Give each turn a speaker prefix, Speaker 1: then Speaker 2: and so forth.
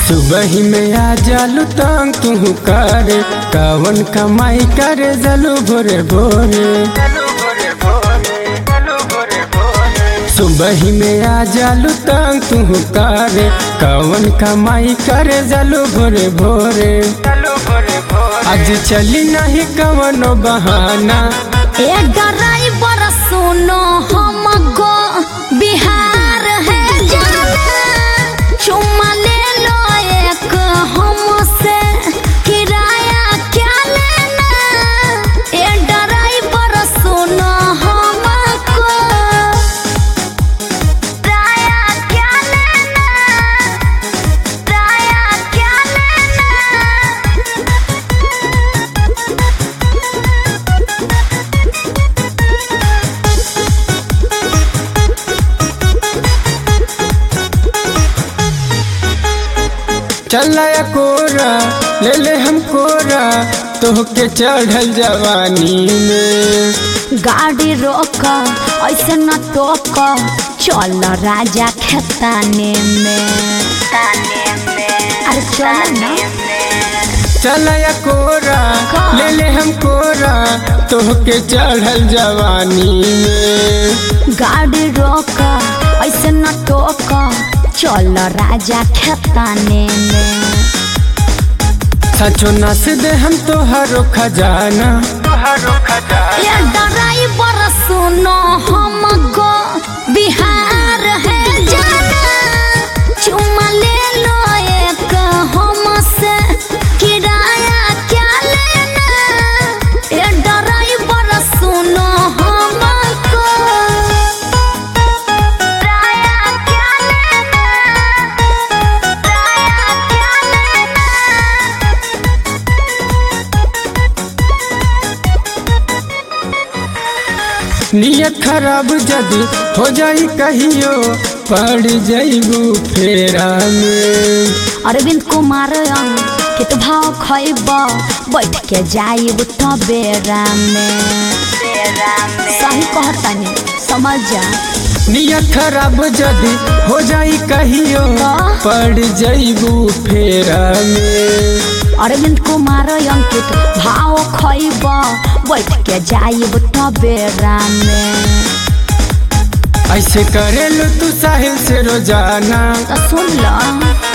Speaker 1: सुबह में आ जालू तंग तू करे कवन कमाई करे जलू भोरे भोरे सुबह में आ जालू तंग तू करे कवन कमाई करे जलू भोरे भोरे आज चली नहीं कवनो बहाना
Speaker 2: ए ड्राइवर सुनो हम गो बिहार है जाना चुम्मा ले लो एक हमसे किराया क्या लेना ए ड्राइवर सुनो हमको किराया क्या लेना किराया क्या लेना
Speaker 1: चलाया कोरा ले ले हम कोरा तोहके चढ़ल जवानी में
Speaker 2: गाड़ी रोक ऐसे न टोक चल राजा खेताने में अरे चल ना
Speaker 1: चलाया कोरा
Speaker 2: का?
Speaker 1: ले ले हम कोरा तोहके चढ़ल जवानी में
Speaker 2: गाड़ी रोक ऐसे न टोक चल राजा खेताने में
Speaker 1: सचो नस दे हम तोहरो खजाना
Speaker 2: ये ड्राइवर सुनो हम गो बिहार है जाना चुम्मा ले लो एक हमसे किराया क्या लेना ये ड्राइवर सुनो हमको किराया क्या लेना किराया क्या लेना
Speaker 1: नियत खराब जदी हो जाई कहियो पड़ जाइबू फेरा में
Speaker 2: अरविंद कुमार कित भाव खैब बैठ के जाइब तबेरा में सही कहतानी समझ जा
Speaker 1: नियत खराब जदी हो जाई कहियो
Speaker 2: का?
Speaker 1: पड़ जाइबू फेरा में
Speaker 2: अरविंद कुमार अंकित भाव खैब बैठ के जाइब तबेरा में
Speaker 1: ऐसे करेलू तू साहिल से रोजाना
Speaker 2: तो सुन ल